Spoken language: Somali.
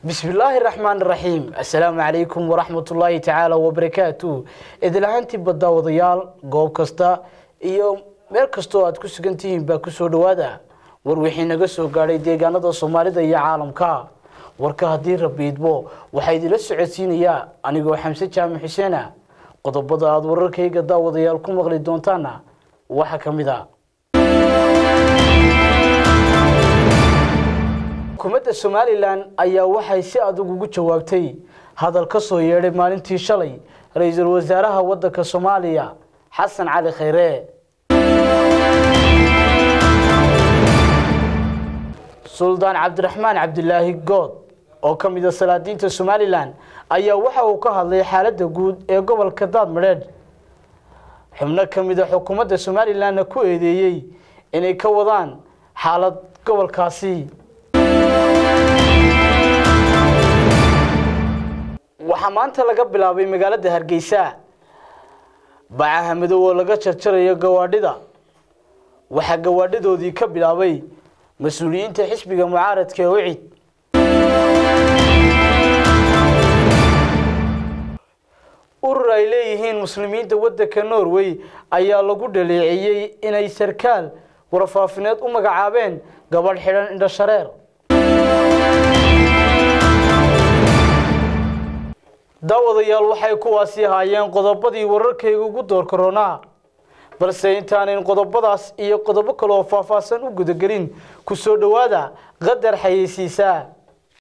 bismillaahi raxmaan raxiim assalaamu calaykum waraxmatullaahi tacaala wabarakaatu idilahaantii baddaawadayaal goob kasta iyo meel kastoo aad ku sugan tihiin baa kusoo dhowaada war wixii naga soo gaadhay deegaanada soomaalida iyo caalamka warka haddii rabiidbo waxaa idila socodsiinayaa anigoo xamse jaamac xuseena qodobada aada wararkayga daawadayaal ku maqli doontaana waxaa ka mid a xukuumadda somalilan ayaa waxay si adag ugu jawaabtay hadal ka soo yeedhay maalintii shalay ra-iisul wasaaraha waddanka soomaaliya xasan cali khayre suldaan cabdiraxmaan cabdilaahi good oo ka mid a salaadiinta somalilan ayaa waxa uu ka hadlay xaaladda guud ee gobolka daadmadheedh xubno ka mid a xukuumadda somalilanna ku eedeeyey inay ka wadaan xaalad gobolkaasi waxaa maanta laga bilaabay magaalada hargeysa bacaha madow oo laga jarjarayo gawaadhida waxaa gawaadhadoodii ka bilaabay mas-uuliyiinta xisbiga mucaaradka ee wicid urur ay leeyihiin muslimiinta waddanka norway ayaa lagu dhaleeceeyey inay sarkaal warfaafineed u magacaabeen gabadh xidhan indhashareer daawadayaal waxay kuwaasi ahaayeen qodobadii wararkayga ugu door koronaa balse intaanan qodobadaas iyo qodobo kale oo faahfaahsan u gudagelin ku soo dhowaada qadar xayeysiisaa